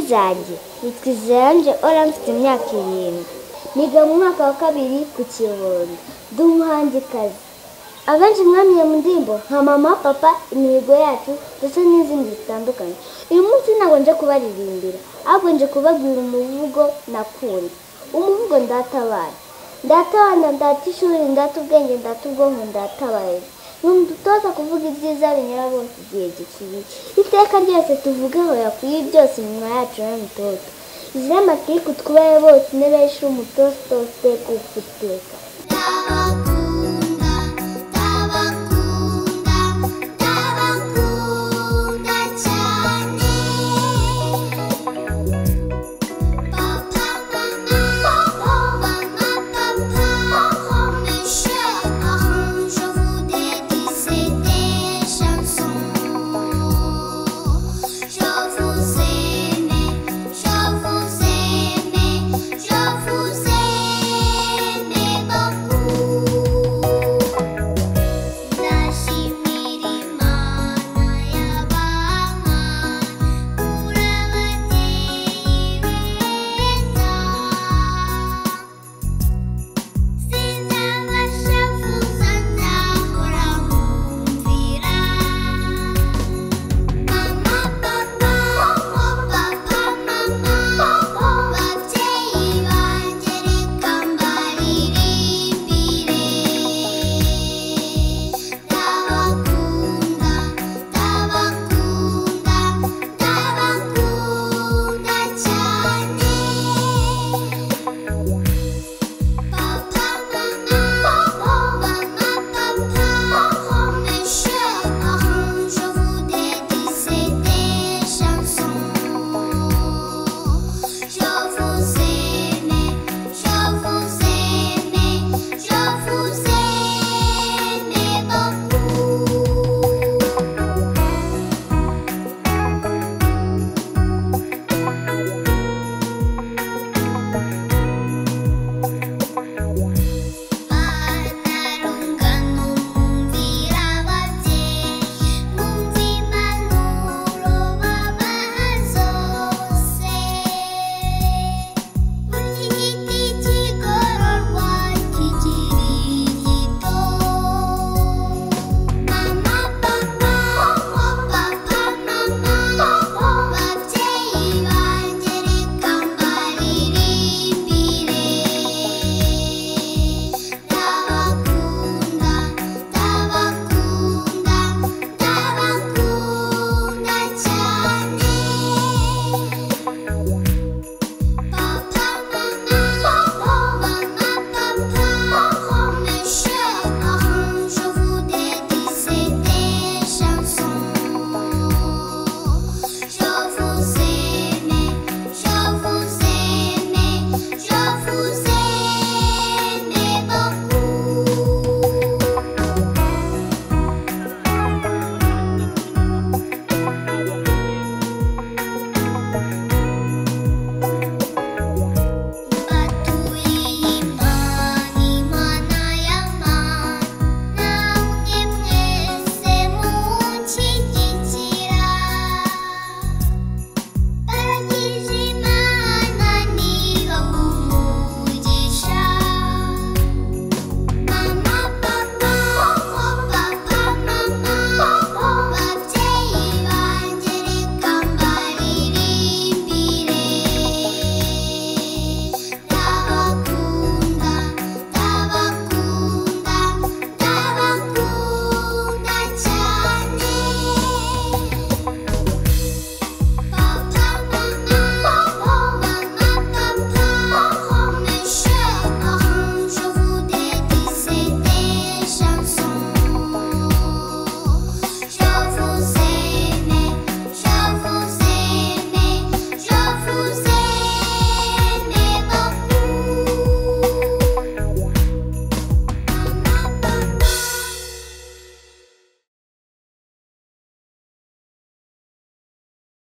zanjye yitwa Israel Ora mfite imyaka irindwi niga mu mwaka wa kabiri ku kibondo ndi umuhanzikazi abenshi mwamenye mu ndirimbo nka mama papa imihigo yacu ndetse n'izindi zitandukanye uyu munsi ntabwo nje kubaririmbira ahubwo nje kubabwira umuvugo nakunda umuvugo ndatabaye ndatabana ndata ishuri ndata ubwenge ndata ubwonko ndatabaye numudutoza kuvuga ibyiza binyura bose igihe gikwiriye iteka ryose tuvuge hoya ku iyi byose iminwa yacu y'umutoto izire amatiku twubahe bose intebe y'ishuri umutoza utose uteka ufuteka